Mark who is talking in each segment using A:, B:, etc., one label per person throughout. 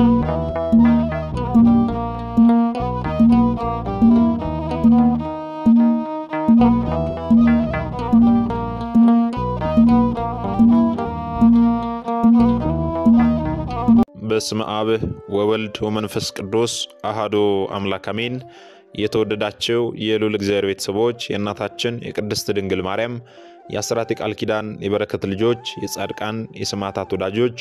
A: በስመ አብ ወወልድ ወመንፈስ ቅዱስ አሃዶ አምላክ አሜን። የተወደዳቸው የልዑል እግዚአብሔር ቤተሰቦች የእናታችን የቅድስት ድንግል ማርያም የአስራት የቃል ኪዳን የበረከት ልጆች የጻድቃን የሰማዕታት ወዳጆች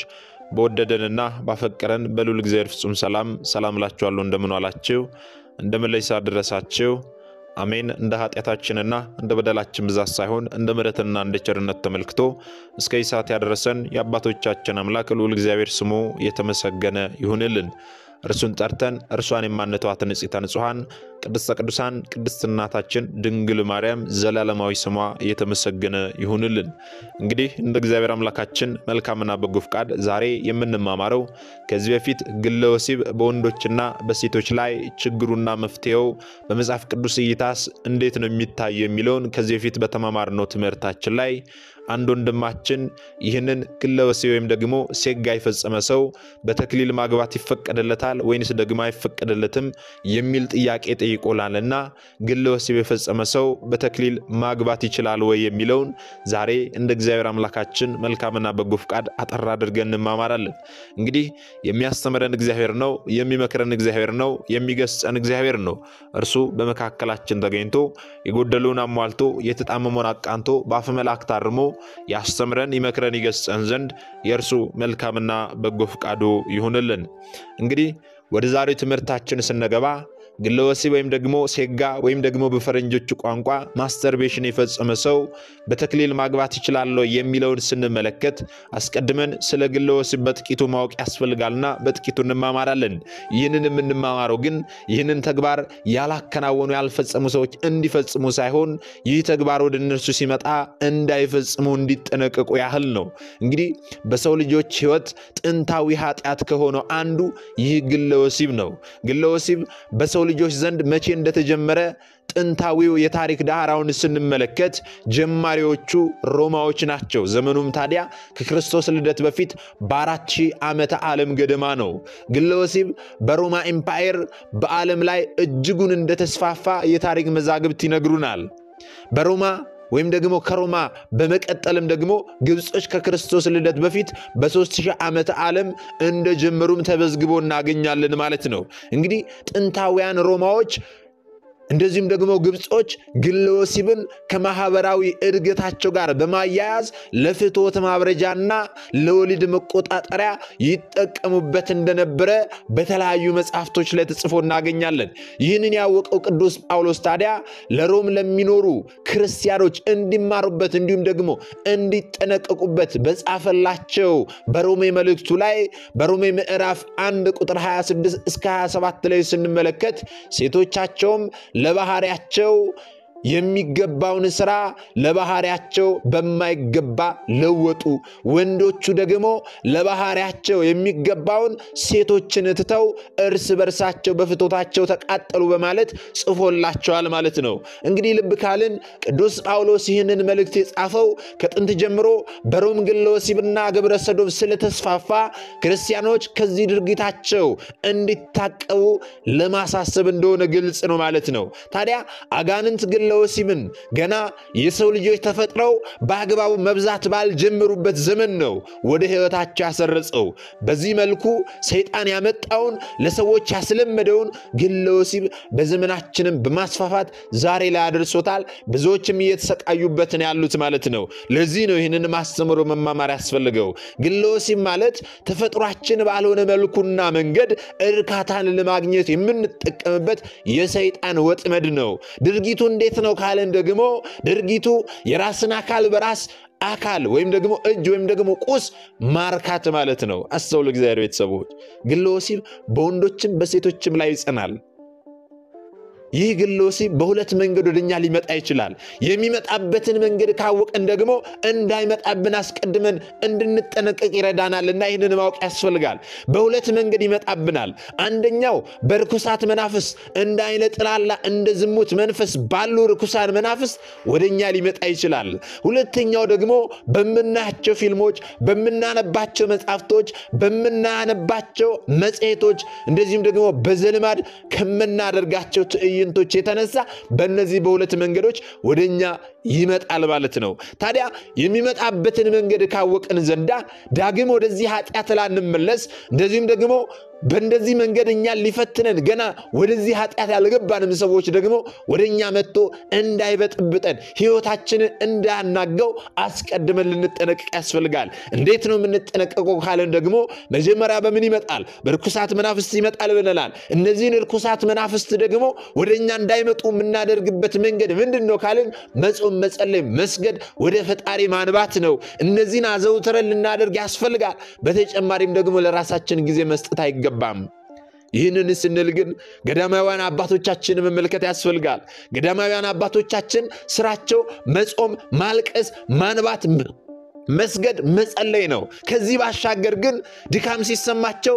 A: በወደደንና ባፈቀረን በልዑል እግዚአብሔር ፍጹም ሰላም ሰላም እላችኋለሁ። እንደምን ዋላችሁ? እንደምን ለይሳ ደረሳችሁ? አሜን። እንደ ኃጢአታችንና እንደ በደላችን ብዛት ሳይሆን እንደ ምሕረትና እንደ ቸርነት ተመልክቶ እስከ ሰዓት ያደረሰን የአባቶቻችን አምላክ ልዑል እግዚአብሔር ስሙ የተመሰገነ ይሁንልን። እርሱን ጠርተን እርሷን የማንተዋት ንጽሕተ ንጹሐን ቅድስተ ቅዱሳን ቅድስት እናታችን ድንግል ማርያም ዘላለማዊ ስሟ የተመሰገነ ይሁንልን። እንግዲህ እንደ እግዚአብሔር አምላካችን መልካምና በጎ ፍቃድ ዛሬ የምንማማረው ከዚህ በፊት ግለ ወሲብ በወንዶችና በሴቶች ላይ ችግሩና መፍትሄው በመጽሐፍ ቅዱስ እይታስ እንዴት ነው የሚታየው የሚለውን ከዚህ በፊት በተማማርነው ትምህርታችን ላይ አንድ ወንድማችን ይህንን ግለ ወሲብ ወይም ደግሞ ሴጋ የፈጸመ ሰው በተክሊል ማግባት ይፈቀድለታል ወይንስ ደግሞ አይፈቀድለትም የሚል ጥያቄ ጠይቆላልና ግለ ወሲብ የፈጸመ ሰው በተክሊል ማግባት ይችላል ወይ የሚለውን ዛሬ እንደ እግዚአብሔር አምላካችን መልካምና በጎ ፍቃድ አጠር አድርገን እንማማራለን። እንግዲህ የሚያስተምረን እግዚአብሔር ነው፣ የሚመክረን እግዚአብሔር ነው፣ የሚገስጸን እግዚአብሔር ነው። እርሱ በመካከላችን ተገኝቶ የጎደለውን አሟልቶ የተጣመመውን አቃንቶ በአፈ መልአክ ታርሞ ያስተምረን ይመክረን ይገስጸን ዘንድ የእርሱ መልካምና በጎ ፍቃዱ ይሁንልን። እንግዲህ ወደ ዛሬው ትምህርታችን ስንገባ ግለ ወሲብ ወይም ደግሞ ሴጋ ወይም ደግሞ በፈረንጆቹ ቋንቋ ማስተርቤሽን የፈጸመ ሰው በተክሊል ማግባት ይችላል የሚለውን ስንመለከት አስቀድመን ስለ ግለ ወሲብ በጥቂቱ ማወቅ ያስፈልጋልና በጥቂቱ እንማማራለን። ይህንን የምንማማረው ግን ይህንን ተግባር ያላከናወኑ ያልፈጸሙ ሰዎች እንዲፈጽሙ ሳይሆን ይህ ተግባር ወደ እነርሱ ሲመጣ እንዳይፈጽሙ እንዲጠነቀቁ ያህል ነው። እንግዲህ በሰው ልጆች ሕይወት ጥንታዊ ኃጢአት ከሆነው አንዱ ይህ ግለ ወሲብ ነው። ግለ ወሲብ በሰው ልጆች ዘንድ መቼ እንደተጀመረ ጥንታዊው የታሪክ ዳራውን ስንመለከት ጀማሪዎቹ ሮማዎች ናቸው። ዘመኑም ታዲያ ከክርስቶስ ልደት በፊት በአራት ሺህ ዓመተ ዓለም ገደማ ነው። ግለ ወሲብ በሮማ ኤምፓየር በዓለም ላይ እጅጉን እንደተስፋፋ የታሪክ መዛግብት ይነግሩናል። በሮማ ወይም ደግሞ ከሮማ በመቀጠልም ደግሞ ግብጾች ከክርስቶስ ልደት በፊት በሦስት ሺህ ዓመተ ዓለም እንደጀመሩም ተመዝግቦ እናገኛለን ማለት ነው። እንግዲህ ጥንታውያን ሮማዎች እንደዚሁም ደግሞ ግብጾች ግለ ወሲብን ከማህበራዊ እድገታቸው ጋር በማያያዝ ለፍትወት ማብረጃና ለወሊድ መቆጣጠሪያ ይጠቀሙበት እንደነበረ በተለያዩ መጽሐፍቶች ላይ ተጽፎ እናገኛለን። ይህንን ያወቀው ቅዱስ ጳውሎስ ታዲያ ለሮም ለሚኖሩ ክርስቲያኖች እንዲማሩበት እንዲሁም ደግሞ እንዲጠነቀቁበት በጻፈላቸው በሮሜ መልእክቱ ላይ በሮሜ ምዕራፍ 1 ቁጥር 26 እስከ 27 ላይ ስንመለከት ሴቶቻቸውም ለባህሪያቸው የሚገባውን ስራ ለባህሪያቸው በማይገባ ለወጡ፣ ወንዶቹ ደግሞ ለባህሪያቸው የሚገባውን ሴቶችን ትተው እርስ በርሳቸው በፍቶታቸው ተቃጠሉ በማለት ጽፎላቸዋል ማለት ነው። እንግዲህ ልብ ካልን ቅዱስ ጳውሎስ ይህንን መልእክት የጻፈው ከጥንት ጀምሮ በሮም ግለ ወሲብና ግብረ ሰዶም ስለተስፋፋ ክርስቲያኖች ከዚህ ድርጊታቸው እንዲታቀቡ ለማሳሰብ እንደሆነ ግልጽ ነው ማለት ነው። ታዲያ አጋንንት ግለ ወሲብን ገና የሰው ልጆች ተፈጥረው በአግባቡ መብዛት ባልጀመሩበት ዘመን ነው ወደ ሕይወታቸው ያሰረጸው። በዚህ መልኩ ሰይጣን ያመጣውን ለሰዎች ያስለመደውን ግለ ወሲብ በዘመናችንም በማስፋፋት ዛሬ ላይ አድርሶታል። ብዙዎችም እየተሰቃዩበት ነው ያሉት ማለት ነው። ለዚህ ነው ይህንን ማስተምሮ መማማር ያስፈልገው። ግለ ወሲብ ማለት ተፈጥሯችን ባልሆነ መልኩና መንገድ እርካታን ለማግኘት የምንጠቀምበት የሰይጣን ወጥመድ ነው። ድርጊቱ እንዴት ነው ካለን ደግሞ ድርጊቱ የራስን አካል በራስ አካል ወይም ደግሞ እጅ ወይም ደግሞ ቁስ ማርካት ማለት ነው። አስተውሉ እግዚአብሔር ቤተሰቦች፣ ግለ ወሲብ በወንዶችም በሴቶችም ላይ ይጸናል። ይህ ግለ ወሲብ በሁለት መንገድ ወደኛ ሊመጣ ይችላል። የሚመጣበትን መንገድ ካወቅን ደግሞ እንዳይመጣብን አስቀድመን እንድንጠነቀቅ ይረዳናል እና ይህንን ማወቅ ያስፈልጋል። በሁለት መንገድ ይመጣብናል። አንደኛው በርኩሳት መናፍስ እንደ አይነ ጥላላ እንደ ዝሙት መንፈስ ባሉ ርኩሳን መናፍስ ወደኛ ሊመጣ ይችላል። ሁለተኛው ደግሞ በምናያቸው ፊልሞች፣ በምናነባቸው መጽሐፍቶች፣ በምናነባቸው መጽሔቶች እንደዚሁም ደግሞ በዘልማድ ከምናደርጋቸው ትዕይንቶች የተነሳ በእነዚህ በሁለት መንገዶች ወደኛ ይመጣል ማለት ነው። ታዲያ የሚመጣበትን መንገድ ካወቅን ዘንዳ ዳግም ወደዚህ ኃጢአት ላንመለስ እንደዚሁም ደግሞ በእንደዚህ መንገድ እኛን ሊፈትነን ገና ወደዚህ ኃጢአት ያልገባንም ሰዎች ደግሞ ወደ እኛ መጥቶ እንዳይበጥብጠን ሕይወታችንን እንዳያናገው አስቀድመን ልንጠነቀቅ ያስፈልጋል። እንዴት ነው የምንጠነቀቀው ካለን ደግሞ መጀመሪያ በምን ይመጣል? በርኩሳት መናፍስት ይመጣል ብለናል። እነዚህን ርኩሳት መናፍስት ደግሞ ወደ እኛ እንዳይመጡ የምናደርግበት መንገድ ምንድን ነው ካልን መጾም፣ መጸለይ፣ መስገድ፣ ወደ ፈጣሪ ማንባት ነው። እነዚህን አዘውትረን ልናደርግ ያስፈልጋል። በተጨማሪም ደግሞ ለራሳችን ጊዜ መስጠት አይገባም። ይህንን ስንል ግን ገዳማውያን አባቶቻችን መመልከት ያስፈልጋል። ገዳማውያን አባቶቻችን ስራቸው መጾም፣ ማልቀስ፣ ማንባት መስገድ መጸለይ ነው። ከዚህ ባሻገር ግን ድካም ሲሰማቸው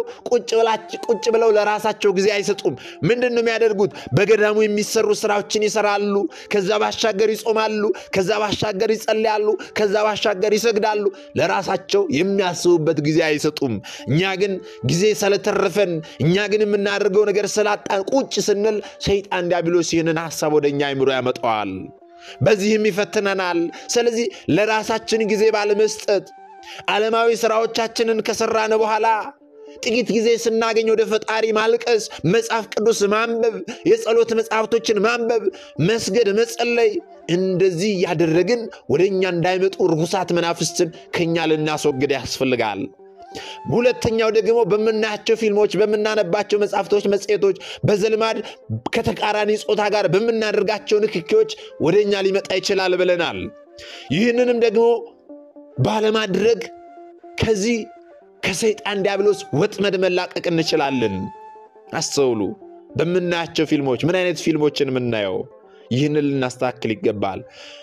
A: ቁጭ ብለው ለራሳቸው ጊዜ አይሰጡም። ምንድን ነው የሚያደርጉት? በገዳሙ የሚሰሩ ስራዎችን ይሰራሉ። ከዛ ባሻገር ይጾማሉ። ከዛ ባሻገር ይጸልያሉ። ከዛ ባሻገር ይሰግዳሉ። ለራሳቸው የሚያስቡበት ጊዜ አይሰጡም። እኛ ግን ጊዜ ስለተረፈን፣ እኛ ግን የምናደርገው ነገር ስላጣን ቁጭ ስንል ሰይጣን ዲያብሎስ ይህንን ሀሳብ ወደ እኛ አይምሮ ያመጣዋል። በዚህም ይፈትነናል። ስለዚህ ለራሳችን ጊዜ ባለመስጠት ዓለማዊ ስራዎቻችንን ከሰራን በኋላ ጥቂት ጊዜ ስናገኝ ወደ ፈጣሪ ማልቀስ፣ መጽሐፍ ቅዱስ ማንበብ፣ የጸሎት መጽሐፍቶችን ማንበብ፣ መስገድ፣ መጸለይ እንደዚህ እያደረግን ወደ እኛ እንዳይመጡ ርኩሳት መናፍስትን ከእኛ ልናስወግድ ያስፈልጋል። ሁለተኛው ደግሞ በምናያቸው ፊልሞች፣ በምናነባቸው መጽሐፍቶች፣ መጽሔቶች፣ በዘልማድ ከተቃራኒ ጾታ ጋር በምናደርጋቸው ንክኪዎች ወደ እኛ ሊመጣ ይችላል ብለናል። ይህንንም ደግሞ ባለማድረግ ከዚህ ከሰይጣን ዲያብሎስ ወጥመድ መላቀቅ እንችላለን። አስተውሉ። በምናያቸው ፊልሞች ምን አይነት ፊልሞችን የምናየው? ይህንን ልናስተካክል ይገባል።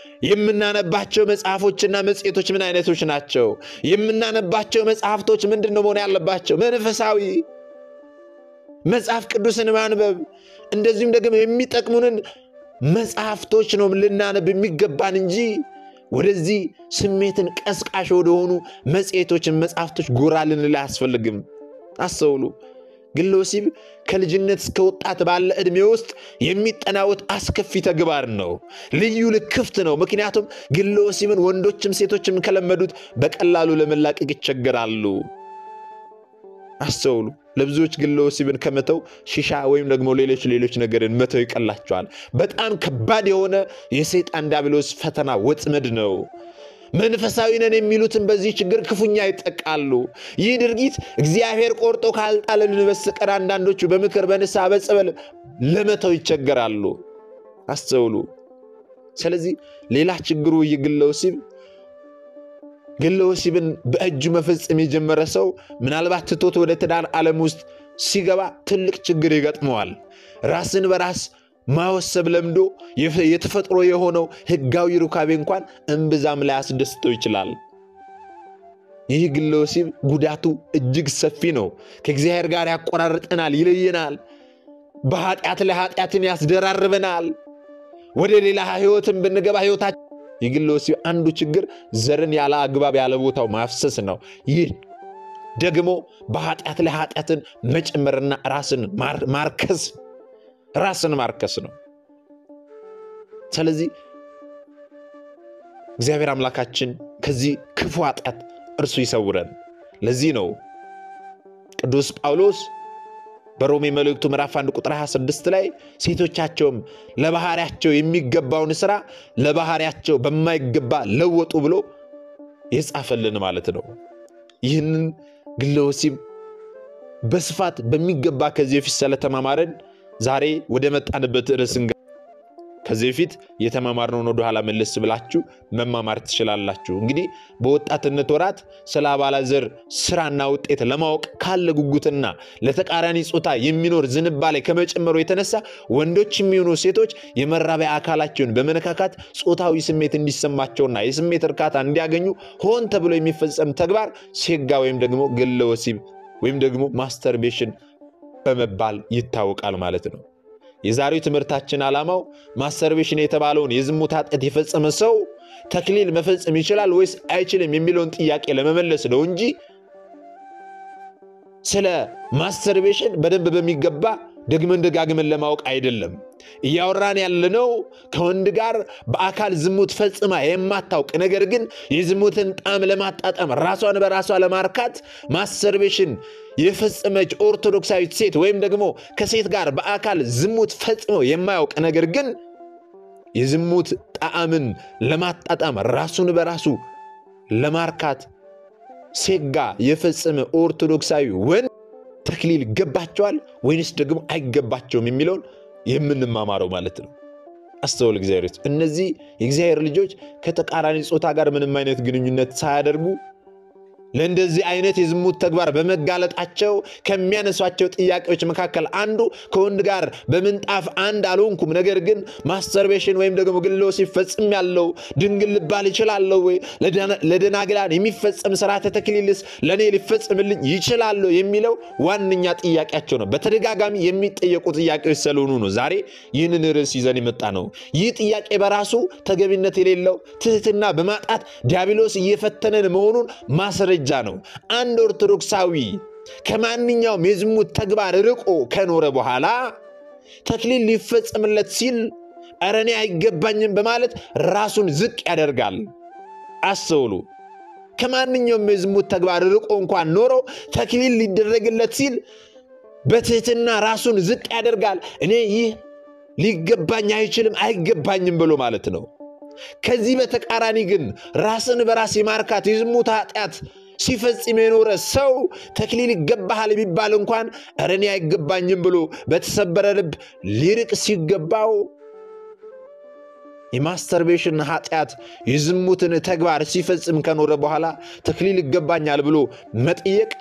A: የምናነባቸው መጽሐፎችና መጽሔቶች ምን አይነቶች ናቸው? የምናነባቸው መጽሐፍቶች ምንድን ነው መሆን ያለባቸው? መንፈሳዊ መጽሐፍ ቅዱስን ማንበብ እንደዚሁም ደግሞ የሚጠቅሙንን መጽሐፍቶች ነው ልናነብ የሚገባን እንጂ ወደዚህ ስሜትን ቀስቃሽ ወደሆኑ መጽሔቶችን፣ መጽሐፍቶች ጎራ ልንል አያስፈልግም። አስተውሉ። ግለ ወሲብ ከልጅነት እስከ ወጣት ባለ ዕድሜ ውስጥ የሚጠናወት አስከፊ ተግባር ነው። ልዩ ልክፍት ነው። ምክንያቱም ግለ ወሲብን ወንዶችም ሴቶችም ከለመዱት በቀላሉ ለመላቀቅ ይቸገራሉ። አስተውሉ። ለብዙዎች ግለ ወሲብን ከመተው ሺሻ ወይም ደግሞ ሌሎች ሌሎች ነገርን መተው ይቀላቸዋል። በጣም ከባድ የሆነ የሰይጣን ዲያብሎስ ፈተና ወጥመድ ነው። መንፈሳዊ ነን የሚሉትን በዚህ ችግር ክፉኛ ይጠቃሉ። ይህ ድርጊት እግዚአብሔር ቆርጦ ካልጣለን በስተቀር አንዳንዶቹ በምክር በንስሐ በጸበል ለመተው ይቸገራሉ። አስተውሉ። ስለዚህ ሌላ ችግሩ ይህ ግለ ወሲብ ግለ ወሲብን በእጁ መፈጸም የጀመረ ሰው ምናልባት ትቶት ወደ ትዳር ዓለም ውስጥ ሲገባ ትልቅ ችግር ይገጥመዋል። ራስን በራስ ማወሰብ ለምዶ የተፈጥሮ የሆነው ሕጋዊ ሩካቤ እንኳን እምብዛም ላይ አስደስተው ይችላል። ይህ ግለ ወሲብ ጉዳቱ እጅግ ሰፊ ነው። ከእግዚአብሔር ጋር ያቆራርጠናል፣ ይለየናል። በኃጢአት ላይ ኃጢአትን ያስደራርበናል። ወደ ሌላ ሕይወትን ብንገባ ሕይወታችን የግለ ወሲብ አንዱ ችግር ዘርን ያለ አግባብ ያለ ቦታው ማፍሰስ ነው። ይህ ደግሞ በኃጢአት ላይ ኃጢአትን መጨመርና ራስን ማርከስ ራስን ማርከስ ነው። ስለዚህ እግዚአብሔር አምላካችን ከዚህ ክፉ ኃጢአት እርሱ ይሰውረን። ለዚህ ነው ቅዱስ ጳውሎስ በሮሜ መልእክቱ ምዕራፍ 1 ቁጥር 26 ላይ ሴቶቻቸውም ለባህሪያቸው የሚገባውን ስራ ለባህሪያቸው በማይገባ ለወጡ ብሎ የጻፈልን ማለት ነው። ይህንን ግለ ወሲብ በስፋት በሚገባ ከዚህ በፊት ስለተማማረን ዛሬ ወደ መጣንበት ርዕስ ከዚህ በፊት የተማማርነውን ወደኋላ መለስ ብላችሁ መማማር ትችላላችሁ። እንግዲህ በወጣትነት ወራት ስለ አባላዘር ስራና ውጤት ለማወቅ ካለ ጉጉትና ለተቃራኒ ጾታ የሚኖር ዝንባሌ ከመጨመሩ የተነሳ ወንዶች የሚሆኑ ሴቶች የመራቢያ አካላቸውን በመነካካት ጾታዊ ስሜት እንዲሰማቸውና የስሜት እርካታ እንዲያገኙ ሆን ተብሎ የሚፈጸም ተግባር ሴጋ ወይም ደግሞ ግለ ወሲብ ወይም ደግሞ ማስተርቤሽን በመባል ይታወቃል ማለት ነው። የዛሬው ትምህርታችን ዓላማው ማስተርቤሽን የተባለውን የዝሙት ኃጢአት የፈጸመ ሰው ተክሊል መፈጸም ይችላል ወይስ አይችልም የሚለውን ጥያቄ ለመመለስ ነው እንጂ ስለ ማስተርቤሽን በደንብ በሚገባ ደግመን ደጋግመን ለማወቅ አይደለም። እያወራን ያለነው ከወንድ ጋር በአካል ዝሙት ፈጽማ የማታውቅ ነገር ግን የዝሙትን ጣዕም ለማጣጣም ራሷን በራሷ ለማርካት ማስተርቤሽን የፈጸመች ኦርቶዶክሳዊት ሴት ወይም ደግሞ ከሴት ጋር በአካል ዝሙት ፈጽሞ የማያውቅ ነገር ግን የዝሙት ጣዕምን ለማጣጣም ራሱን በራሱ ለማርካት ሴጋ የፈጸመ ኦርቶዶክሳዊ ወንድ ተክሊል ይገባቸዋል ወይንስ ደግሞ አይገባቸውም የሚለውን የምንማማረው ማለት ነው። አስተውል እግዚአብሔር። እነዚህ የእግዚአብሔር ልጆች ከተቃራኒ ጾታ ጋር ምንም አይነት ግንኙነት ሳያደርጉ ለእንደዚህ አይነት የዝሙት ተግባር በመጋለጣቸው ከሚያነሷቸው ጥያቄዎች መካከል አንዱ ከወንድ ጋር በምንጣፍ አንድ አልሆንኩም፣ ነገር ግን ማስተርቤሽን ወይም ደግሞ ግለ ወሲብ ፈጽም ያለው ድንግል ልባል ይችላለሁ ወይ? ለደናግላን የሚፈጸም ስርዓተ ተክሊልስ ለእኔ ሊፈጽምልኝ ይችላለሁ የሚለው ዋነኛ ጥያቄያቸው ነው። በተደጋጋሚ የሚጠየቁ ጥያቄዎች ስለሆኑ ነው ዛሬ ይህንን ርዕስ ይዘን የመጣ ነው። ይህ ጥያቄ በራሱ ተገቢነት የሌለው ትህትና በማጣት ዲያብሎስ እየፈተነን መሆኑን ማስረጃ ነው። አንድ ኦርቶዶክሳዊ ከማንኛውም የዝሙት ተግባር ርቆ ከኖረ በኋላ ተክሊል ሊፈጸምለት ሲል ኧረ እኔ አይገባኝም በማለት ራሱን ዝቅ ያደርጋል። አስተውሉ። ከማንኛውም የዝሙት ተግባር ርቆ እንኳን ኖሮ ተክሊል ሊደረግለት ሲል በትህትና ራሱን ዝቅ ያደርጋል። እኔ ይህ ሊገባኝ አይችልም አይገባኝም ብሎ ማለት ነው። ከዚህ በተቃራኒ ግን ራስን በራስ የማርካት የዝሙት ኃጢአት ሲፈጽም የኖረ ሰው ተክሊል ይገባሃል ቢባል እንኳን ኧረ እኔ አይገባኝም ብሎ በተሰበረ ልብ ሊርቅ ሲገባው የማስተርቤሽን ኃጢአት የዝሙትን ተግባር ሲፈጽም ከኖረ በኋላ ተክሊል ይገባኛል ብሎ መጠየቅ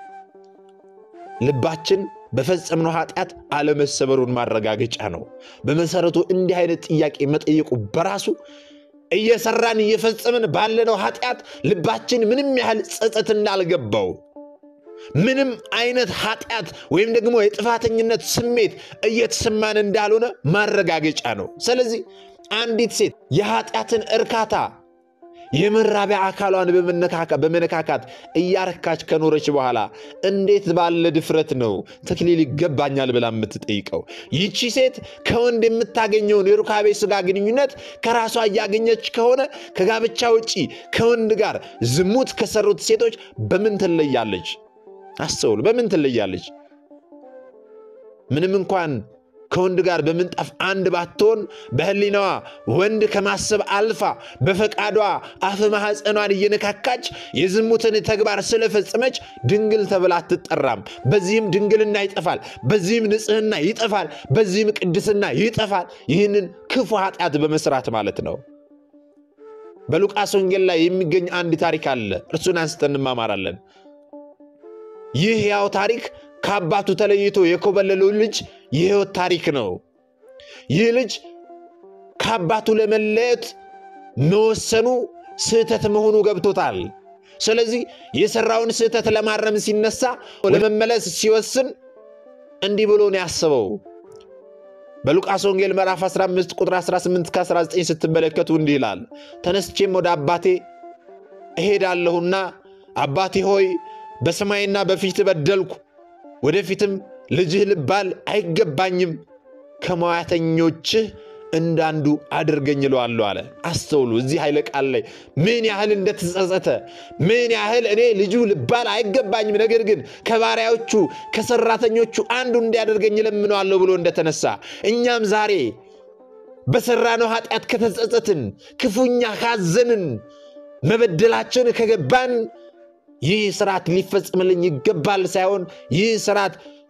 A: ልባችን በፈጸምነው ኃጢአት አለመሰበሩን ማረጋገጫ ነው። በመሰረቱ እንዲህ አይነት ጥያቄ መጠየቁ በራሱ እየሰራን እየፈጸምን ባለነው ኃጢአት ልባችን ምንም ያህል ጸጸት እንዳልገባው ምንም አይነት ኃጢአት ወይም ደግሞ የጥፋተኝነት ስሜት እየተሰማን እንዳልሆነ ማረጋገጫ ነው። ስለዚህ አንዲት ሴት የኃጢአትን እርካታ የመራቢያ አካሏን በመነካካት እያረካች ከኖረች በኋላ እንዴት ባለ ድፍረት ነው ተክሊል ይገባኛል ብላ የምትጠይቀው? ይቺ ሴት ከወንድ የምታገኘውን የሩካቤ ስጋ ግንኙነት ከራሷ እያገኘች ከሆነ ከጋብቻ ውጪ ከወንድ ጋር ዝሙት ከሰሩት ሴቶች በምን ትለያለች? አስተውሉ። በምን ትለያለች? ምንም እንኳን ከወንድ ጋር በምንጣፍ አንድ ባትሆን በሕሊናዋ ወንድ ከማሰብ አልፋ በፈቃዷ አፍ ማኅፀኗን እየነካካች የዝሙትን ተግባር ስለፈጸመች ድንግል ተብላ አትጠራም። በዚህም ድንግልና ይጠፋል፣ በዚህም ንጽሕና ይጠፋል፣ በዚህም ቅድስና ይጠፋል። ይህንን ክፉ ኃጢአት በመስራት ማለት ነው። በሉቃስ ወንጌል ላይ የሚገኝ አንድ ታሪክ አለ። እርሱን አንስተን እንማማራለን። ይህ ያው ታሪክ ከአባቱ ተለይቶ የኮበለለው ልጅ የሕይወት ታሪክ ነው። ይህ ልጅ ከአባቱ ለመለየት መወሰኑ ስህተት መሆኑ ገብቶታል። ስለዚህ የሠራውን ስህተት ለማረም ሲነሳ ለመመለስ ሲወስን እንዲህ ብሎ ነው ያስበው። በሉቃስ ወንጌል ምዕራፍ 15 ቁጥር 18 19 ስትመለከቱ እንዲህ ይላል፣ ተነስቼም ወደ አባቴ እሄዳለሁና አባቴ ሆይ በሰማይና በፊት በደልኩ ወደፊትም ልጅህ ልባል አይገባኝም፣ ከሟያተኞችህ እንዳንዱ አድርገኝ እለዋለሁ አለ። አስተውሉ። እዚህ ኃይለ ቃል ላይ ምን ያህል እንደተጸጸተ፣ ምን ያህል እኔ ልጁ ልባል አይገባኝም፣ ነገር ግን ከባሪያዎቹ ከሰራተኞቹ አንዱ እንዲያደርገኝ እለምነዋለሁ ብሎ እንደተነሳ እኛም ዛሬ በሰራነው ኃጢአት ከተጸጸትን፣ ክፉኛ ካዘንን፣ መበደላችን ከገባን ይህ ስርዓት ሊፈጽምልኝ ይገባል ሳይሆን ይህ ስርዓት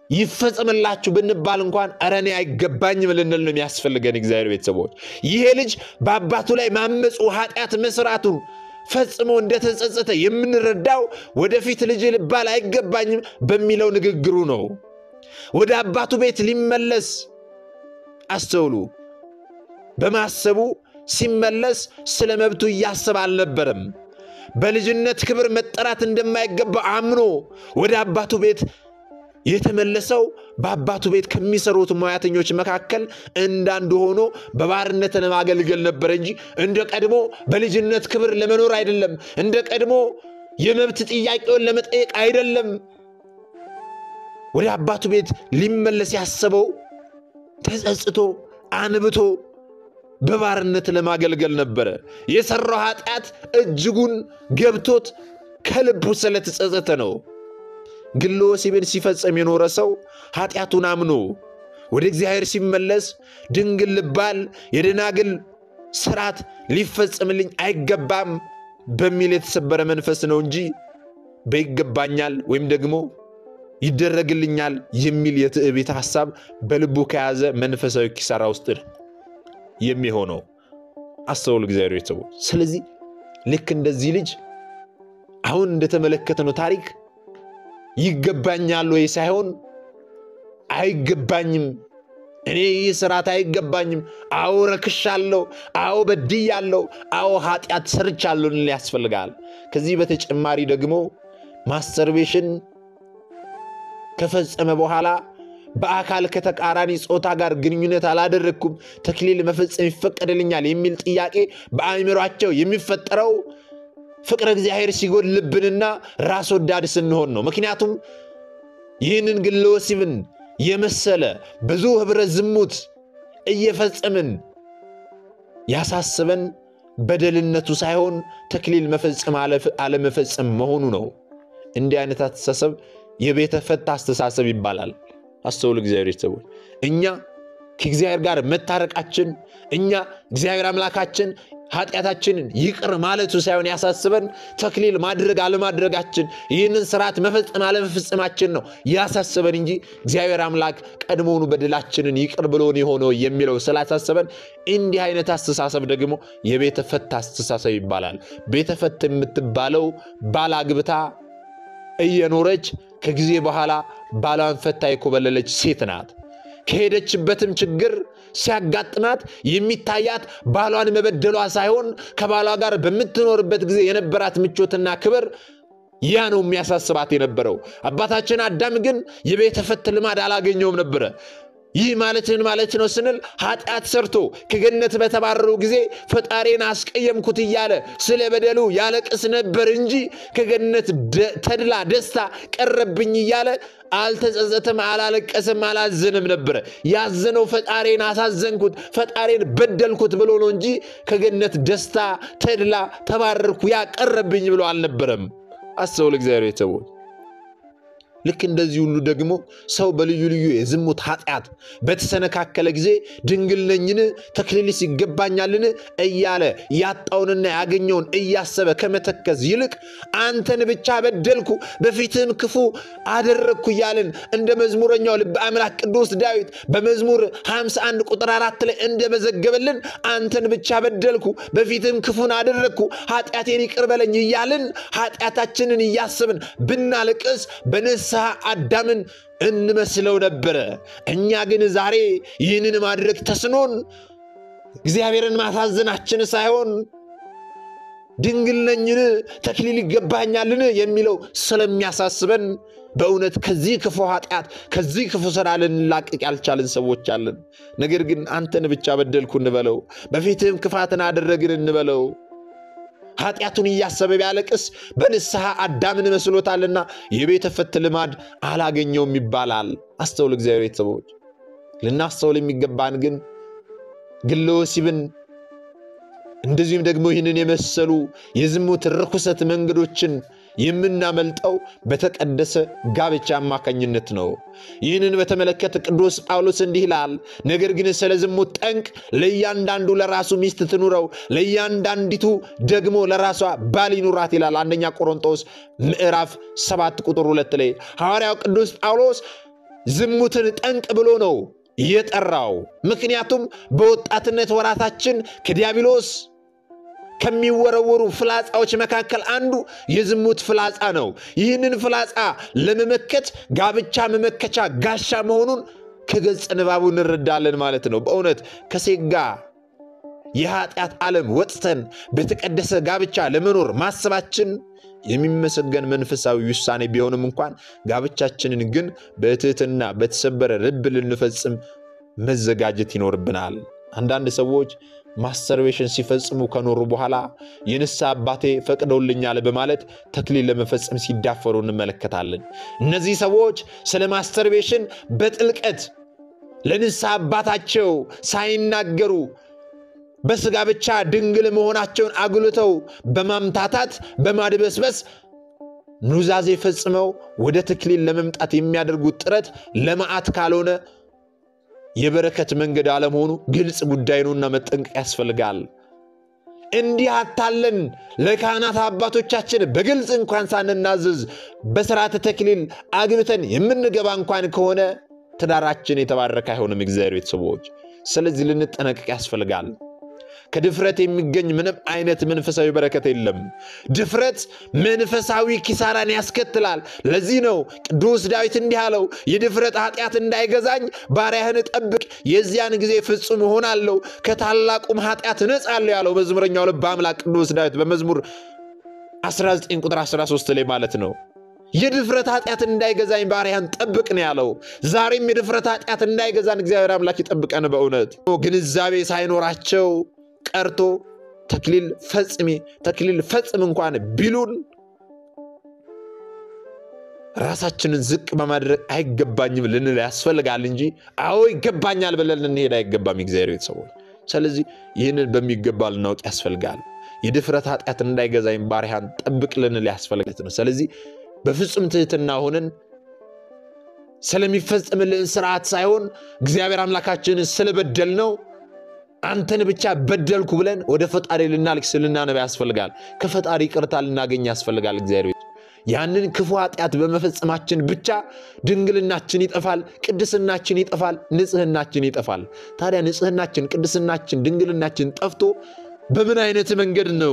A: ይፈጸምላችሁ ብንባል እንኳን ኧረ እኔ አይገባኝም ልንል ነው የሚያስፈልገን። እግዚአብሔር ቤተሰቦች ይሄ ልጅ በአባቱ ላይ ማመፁ ኃጢአት መስራቱን ፈጽሞ እንደተጸጸተ የምንረዳው ወደፊት ልጅ ልባል አይገባኝም በሚለው ንግግሩ ነው። ወደ አባቱ ቤት ሊመለስ አስተውሉ። በማሰቡ ሲመለስ ስለ መብቱ እያሰበ አልነበረም። በልጅነት ክብር መጠራት እንደማይገባ አምኖ ወደ አባቱ ቤት የተመለሰው በአባቱ ቤት ከሚሰሩት ሙያተኞች መካከል እንዳንዱ ሆኖ በባርነት ለማገልገል ነበር እንጂ እንደ ቀድሞ በልጅነት ክብር ለመኖር አይደለም። እንደ ቀድሞ የመብት ጥያቄውን ለመጠየቅ አይደለም። ወደ አባቱ ቤት ሊመለስ ያሰበው ተጸጽቶ አንብቶ በባርነት ለማገልገል ነበረ። የሠራው ኃጢአት እጅጉን ገብቶት ከልቡ ስለተጸጸተ ነው። ግለ ወሲብን ሲፈጸም የኖረ ሰው ኃጢአቱን አምኖ ወደ እግዚአብሔር ሲመለስ ድንግል ልባል የደናግል ስርዓት ሊፈጸምልኝ አይገባም በሚል የተሰበረ መንፈስ ነው እንጂ በይገባኛል ወይም ደግሞ ይደረግልኛል የሚል የትዕቢት ሐሳብ በልቡ ከያዘ መንፈሳዊ ኪሳራ ውስጥ የሚሆነው አስተውሉ እግዚአብሔር ቤተሰቦች። ስለዚህ ልክ እንደዚህ ልጅ አሁን እንደተመለከትነው ታሪክ ይገባኛል ወይ ሳይሆን አይገባኝም፣ እኔ ይህ ስርዓት አይገባኝም፣ አዎ ረክሻለሁ፣ አዎ በድያለሁ፣ አዎ ኃጢአት ሰርቻለሁ ልንል ያስፈልጋል። ከዚህ በተጨማሪ ደግሞ ማስተርቤሽን ከፈጸመ በኋላ በአካል ከተቃራኒ ጾታ ጋር ግንኙነት አላደረግኩም፣ ተክሊል መፈጸም ይፈቀድልኛል የሚል ጥያቄ በአእምሯቸው የሚፈጠረው ፍቅረ እግዚአብሔር ሲጎድልብንና ራስ ወዳድ ስንሆን ነው። ምክንያቱም ይህንን ግለ ወሲብን የመሰለ ብዙ ኅብረ ዝሙት እየፈጸምን ያሳስበን በደልነቱ ሳይሆን ተክሊል መፈጸም አለመፈጸም መሆኑ ነው። እንዲህ አይነት አስተሳሰብ የቤተ ፈታ አስተሳሰብ ይባላል። አስተውሉ እግዚአብሔር ቤተሰቦች፣ እኛ ከእግዚአብሔር ጋር መታረቃችን እኛ እግዚአብሔር አምላካችን ኃጢአታችንን ይቅር ማለቱ ሳይሆን ያሳስበን ተክሊል ማድረግ አለማድረጋችን፣ ይህንን ስርዓት መፈጸም አለመፈጸማችን ነው ያሳስበን እንጂ እግዚአብሔር አምላክ ቀድሞውኑ በደላችንን ይቅር ብሎን የሆነው የሚለው ስላሳሰበን፣ እንዲህ አይነት አስተሳሰብ ደግሞ የቤተ ፈት አስተሳሰብ ይባላል። ቤተ ፈት የምትባለው ባላግብታ እየኖረች ከጊዜ በኋላ ባሏን ፈታ የኮበለለች ሴት ናት። ከሄደችበትም ችግር ሲያጋጥማት የሚታያት ባሏን መበደሏ ሳይሆን ከባሏ ጋር በምትኖርበት ጊዜ የነበራት ምቾትና ክብር ያ ነው የሚያሳስባት የነበረው። አባታችን አዳም ግን የቤተ ፈት ልማድ አላገኘውም ነበረ። ይህ ማለትን ማለት ነው ስንል ኃጢአት ሰርቶ ከገነት በተባረሩ ጊዜ ፈጣሪን አስቀየምኩት እያለ ስለ በደሉ ያለቅስ ነበር እንጂ ከገነት ተድላ ደስታ ቀረብኝ እያለ አልተጸጸተም፣ አላለቀሰም፣ አላዘንም ነበረ። ያዘነው ፈጣሪን አሳዘንኩት፣ ፈጣሪን በደልኩት ብሎ ነው እንጂ ከገነት ደስታ ተድላ ተባረርኩ ያ ቀረብኝ ብሎ አልነበረም። አስተውል እግዚአብሔር ቤተሰቦች። ልክ እንደዚህ ሁሉ ደግሞ ሰው በልዩ ልዩ የዝሙት ኃጢአት በተሰነካከለ ጊዜ ድንግል ነኝን ተክሊልስ ይገባኛልን እያለ ያጣውንና ያገኘውን እያሰበ ከመተከዝ ይልቅ አንተን ብቻ በደልኩ በፊትህም ክፉ አደረግኩ እያልን እንደ መዝሙረኛው ልበ አምላክ ቅዱስ ዳዊት በመዝሙር 51 ቁጥር አራት ላይ እንደመዘገበልን አንተን ብቻ በደልኩ በፊትህም ክፉን አደረግኩ ኃጢአቴን ይቅር በለኝ እያልን ኃጢአታችንን እያሰብን ብናልቅስ በንስ ንስሐ አዳምን እንመስለው ነበረ። እኛ ግን ዛሬ ይህንን ማድረግ ተስኖን እግዚአብሔርን ማሳዘናችን ሳይሆን ድንግል ነኝን ተክሊል ይገባኛልን የሚለው ስለሚያሳስበን በእውነት ከዚህ ክፉ ኃጢአት ከዚህ ክፉ ስራ ልንላቅቅ ያልቻልን ሰዎች አለን። ነገር ግን አንተን ብቻ በደልኩ እንበለው፣ በፊትህም ክፋትን አደረግን እንበለው ኃጢአቱን እያሰበ ቢያለቅስ በንስሐ አዳምን መስሎታልና የቤተ ፈት ልማድ አላገኘውም ይባላል። አስተውል እግዚአብሔር ቤተሰቦች፣ ልናስተውል የሚገባን ግን ግለ ወሲብን እንደዚሁም ደግሞ ይህንን የመሰሉ የዝሙት ርኩሰት መንገዶችን የምናመልጠው በተቀደሰ ጋብቻ አማካኝነት ነው። ይህንን በተመለከተ ቅዱስ ጳውሎስ እንዲህ ይላል፣ ነገር ግን ስለ ዝሙት ጠንቅ ለእያንዳንዱ ለራሱ ሚስት ትኑረው፣ ለእያንዳንዲቱ ደግሞ ለራሷ ባል ይኑራት ይላል። አንደኛ ቆሮንጦስ ምዕራፍ ሰባት ቁጥር ሁለት ላይ ሐዋርያው ቅዱስ ጳውሎስ ዝሙትን ጠንቅ ብሎ ነው የጠራው። ምክንያቱም በወጣትነት ወራታችን ከዲያብሎስ ከሚወረወሩ ፍላጻዎች መካከል አንዱ የዝሙት ፍላጻ ነው። ይህንን ፍላጻ ለመመከት ጋብቻ መመከቻ ጋሻ መሆኑን ከገጸ ንባቡ እንረዳለን ማለት ነው። በእውነት ከሴት ጋር የኃጢአት ዓለም ወጥተን በተቀደሰ ጋብቻ ለመኖር ማሰባችን የሚመሰገን መንፈሳዊ ውሳኔ ቢሆንም እንኳን ጋብቻችንን ግን በትህትና በተሰበረ ልብ ልንፈጽም መዘጋጀት ይኖርብናል። አንዳንድ ሰዎች ማስተርቤሽን ሲፈጽሙ ከኖሩ በኋላ የንስሐ አባቴ ፈቅደውልኛል በማለት ተክሊል ለመፈጸም ሲዳፈሩ እንመለከታለን። እነዚህ ሰዎች ስለ ማስተርቤሽን በጥልቀት ለንስሐ አባታቸው ሳይናገሩ በስጋ ብቻ ድንግል መሆናቸውን አጉልተው በማምታታት በማድበስበስ ኑዛዜ ፈጽመው ወደ ተክሊል ለመምጣት የሚያደርጉት ጥረት ለመዓት ካልሆነ የበረከት መንገድ አለመሆኑ ግልጽ ጉዳይ ነውና መጠንቀቅ ያስፈልጋል። እንዲህ አታለን ለካህናት አባቶቻችን በግልጽ እንኳን ሳንናዘዝ በስርዓተ ተክሊል አግብተን የምንገባ እንኳን ከሆነ ትዳራችን የተባረከ አይሆንም። እግዚአብሔር ቤተሰቦች፣ ስለዚህ ልንጠነቀቅ ያስፈልጋል። ከድፍረት የሚገኝ ምንም አይነት መንፈሳዊ በረከት የለም። ድፍረት መንፈሳዊ ኪሳራን ያስከትላል። ለዚህ ነው ቅዱስ ዳዊት እንዲህ አለው፣ የድፍረት ኃጢአት እንዳይገዛኝ ባሪያህን ጠብቅ፣ የዚያን ጊዜ ፍጹም እሆናለሁ፣ ከታላቁም ኃጢአት እነጻለሁ ያለው መዝሙረኛው ልበ አምላክ ቅዱስ ዳዊት በመዝሙር 19 ቁጥር 13 ላይ ማለት ነው። የድፍረት ኃጢአት እንዳይገዛኝ ባሪያን ጠብቅ ነው ያለው። ዛሬም የድፍረት ኃጢአት እንዳይገዛን እግዚአብሔር አምላክ ይጠብቀን። በእውነት ግንዛቤ ሳይኖራቸው ቀርቶ ተክሊል ፈጽሜ ተክሊል ፈጽም እንኳን ቢሉን ራሳችንን ዝቅ በማድረግ አይገባኝም ልንል ያስፈልጋል እንጂ አዎ ይገባኛል ብለን ልንሄድ አይገባም። እግዚአብሔር ቤተሰቦች፣ ስለዚህ ይህንን በሚገባ ልናውቅ ያስፈልጋል። የድፍረት ኃጢአት እንዳይገዛኝ ባሪያን ጠብቅ ልንል ያስፈልጋል ነው። ስለዚህ በፍጹም ትህትና ሆነን ስለሚፈጽምልን ስርዓት ሳይሆን እግዚአብሔር አምላካችንን ስለበደል ነው አንተን ብቻ በደልኩ ብለን ወደ ፈጣሪ ልናልቅስ ልናነባ ያስፈልጋል። ከፈጣሪ ቅርታ ልናገኝ ያስፈልጋል። እግዚአብሔር ያንን ክፉ ኃጢአት በመፈጸማችን ብቻ ድንግልናችን ይጠፋል፣ ቅድስናችን ይጠፋል፣ ንጽህናችን ይጠፋል። ታዲያ ንጽህናችን፣ ቅድስናችን፣ ድንግልናችን ጠፍቶ በምን አይነት መንገድ ነው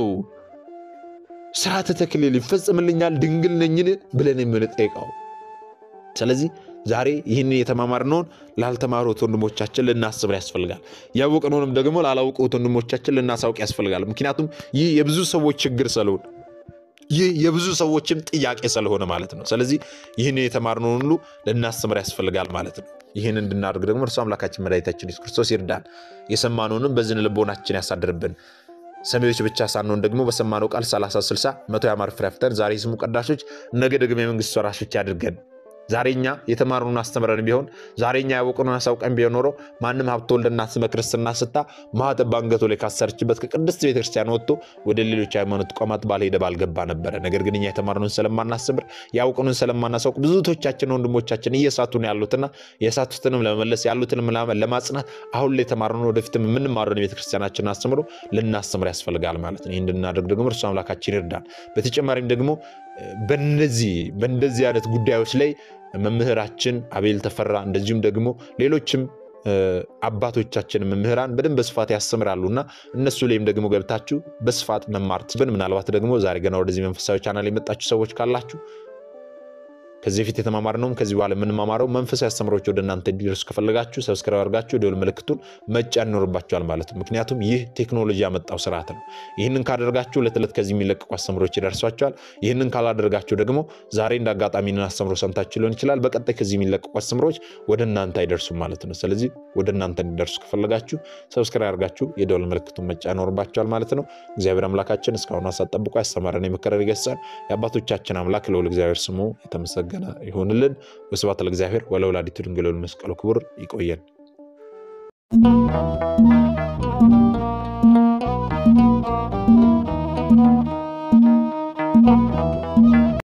A: ስርዓተ ተክሊል ይፈጽምልኛል ድንግል ነኝን ብለን የምንጠይቀው? ስለዚህ ዛሬ ይህን የተማማርነውን ላልተማሩት ወንድሞቻችን ልናስብ ያስፈልጋል። ያወቅነውንም ደግሞ ላላውቁት ወንድሞቻችን ልናሳውቅ ያስፈልጋል። ምክንያቱም ይህ የብዙ ሰዎች ችግር ስለሆነ ይህ የብዙ ሰዎችም ጥያቄ ስለሆነ ማለት ነው። ስለዚህ ይህን የተማርነውን ሁሉ ልናስተምር ያስፈልጋል ማለት ነው። ይህን እንድናደርግ ደግሞ እርሱ አምላካችን መድኃኒታችን ኢየሱስ ክርስቶስ ይርዳን። የሰማነውንም በዝን ልቦናችን ያሳድርብን። ሰሚዎች ብቻ ሳንሆን ደግሞ በሰማነው ቃል 30 60 መቶ ያማረ ፍሬ አፍርተን ዛሬ የስሙ ቀዳሾች ነገ ደግሞ የመንግስት ወራሾች ያድርገን። ዛሬኛ የተማሩን አስተምረን ቢሆን ዛሬኛ ያወቅነውን አሳውቀን ቢሆን ኖሮ ማንም ሀብተ ወልድና ስመ ክርስትና ስታ ማኅተብ በአንገቱ ላይ ካሰረችበት ከቅድስት ቤተክርስቲያን ወጥቶ ወደ ሌሎች ሃይማኖት ተቋማት ባልሄደ ባልገባ ነበረ። ነገር ግን እኛ የተማርነውን ስለማናስተምር ያወቅነውን ስለማናሳውቅ ብዙቶቻችን ወንድሞቻችን እየሳቱ ነው ያሉትና የሳቱትንም ለመመለስ ያሉትንም ለማጽናት አሁን ላይ የተማርነውን ወደፊትም የምንማረውን የቤተክርስቲያናችንን አስተምሮ ልናስተምር ያስፈልጋል ማለት ነው። ይህ እንድናደርግ ደግሞ እርሱ አምላካችን ይርዳን። በተጨማሪም ደግሞ በነዚህ በእንደዚህ አይነት ጉዳዮች ላይ መምህራችን አቤል ተፈራ እንደዚሁም ደግሞ ሌሎችም አባቶቻችን መምህራን በደንብ በስፋት ያስተምራሉና እነሱ ላይም ደግሞ ገብታችሁ በስፋት መማር ትብን ምናልባት ደግሞ ዛሬ ገና ወደዚህ መንፈሳዊ ቻናል የመጣችሁ ሰዎች ካላችሁ ከዚህ በፊት የተማማርነውም ከዚህ በኋላ የምንማማረው መንፈሳዊ አስተምሮች ወደ እናንተ እንዲደርሱ ከፈለጋችሁ ሰብስክራይብ አድርጋችሁ ደወል ምልክቱን መጫን ይኖርባችኋል ማለት ነው። ምክንያቱም ይህ ቴክኖሎጂ ያመጣው ስርዓት ነው። ይህንን ካደረጋችሁ ዕለት ዕለት ከዚህ የሚለቀቁ አስተምሮች ይደርሷችኋል። ይህንን ካላደረጋችሁ ደግሞ ዛሬ እንደ አጋጣሚ አስተምሮ ሰምታችሁ ሊሆን ይችላል። በቀጣይ ከዚህ የሚለቀቁ አስተምሮች ወደ እናንተ አይደርሱም ማለት ነው። ስለዚህ ወደ እናንተ እንዲደርሱ ከፈለጋችሁ ሰብስክራይብ አድርጋችሁ የደወል ምልክቱን መጫን ይኖርባችኋል ማለት ነው። እግዚአብሔር አምላካችን እስካሁን አሳት ጠብቆ ያስተማረን የመከረን የገሰጸን የአባቶቻችን አምላክ ልዑል እግዚአብሔር ስሙ የተመሰገነ ይሁንልን። ወስብሐት ለእግዚአብሔር ወለወላዲቱ ድንግል ወለመስቀሉ ክቡር። ይቆየን።